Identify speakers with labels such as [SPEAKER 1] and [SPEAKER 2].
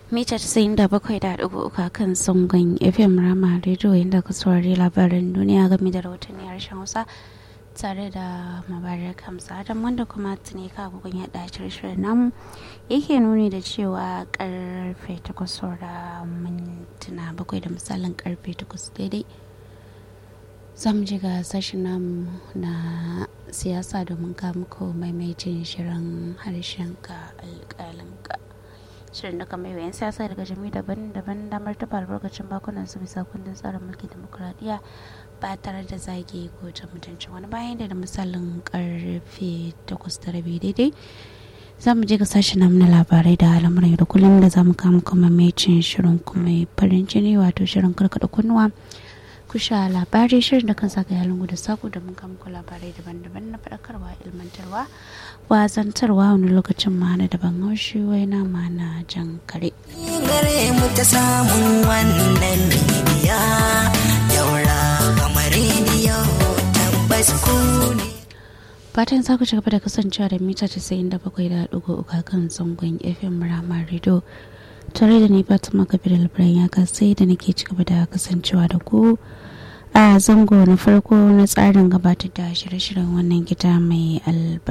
[SPEAKER 1] mita casa'in da bakwai da ɗigo uku kan zangon fm rama rediyo inda ka saurari labaran duniya game da rahotanni harshen hausa tare da mabarar kamsa adam wanda kuma tuni kagogon ya ɗaci shirin namu yake nuni da cewa karfe takwas da mintuna bakwai da misalin karfe takwas daidai za mu ji ga sashen namu na siyasa domin muku maimaitin shirin harshen ka alƙalinka shirin da kamar yawan siyasa daga jami'i daban-daban damar taɓa albarkacin bakunan su bisa kundin tsarin mulki demokuraɗiyya ba tare da zage ko ta mutuncin wani bayan da misalin karfe takwas da rabi daidai za mu je ga sashen namu na labarai da al'amuran yau da kullum da za mu kama kuma maimaitin shirin kuma farin jini wato shirin karkaɗa kunnuwa kusha labarai shirin da kan saka yalin da sako da mun muku labarai daban-daban na faɗakarwa ilmantarwa wazantarwa wani lokacin ma na daban haushi wai na ma na jan kare.
[SPEAKER 2] gare mu ta samun wannan bibiya yaura kamar rediyo tabbas ku ne
[SPEAKER 1] fatan za ku ci gaba da kasancewa da mita 97.3 kan zangon fm ramar rido tare da ni fatima kabir albiran ya sai da nake ci gaba da kasancewa da ku a zango na farko na tsarin gabatar da shirye-shiryen wannan gida mai albarka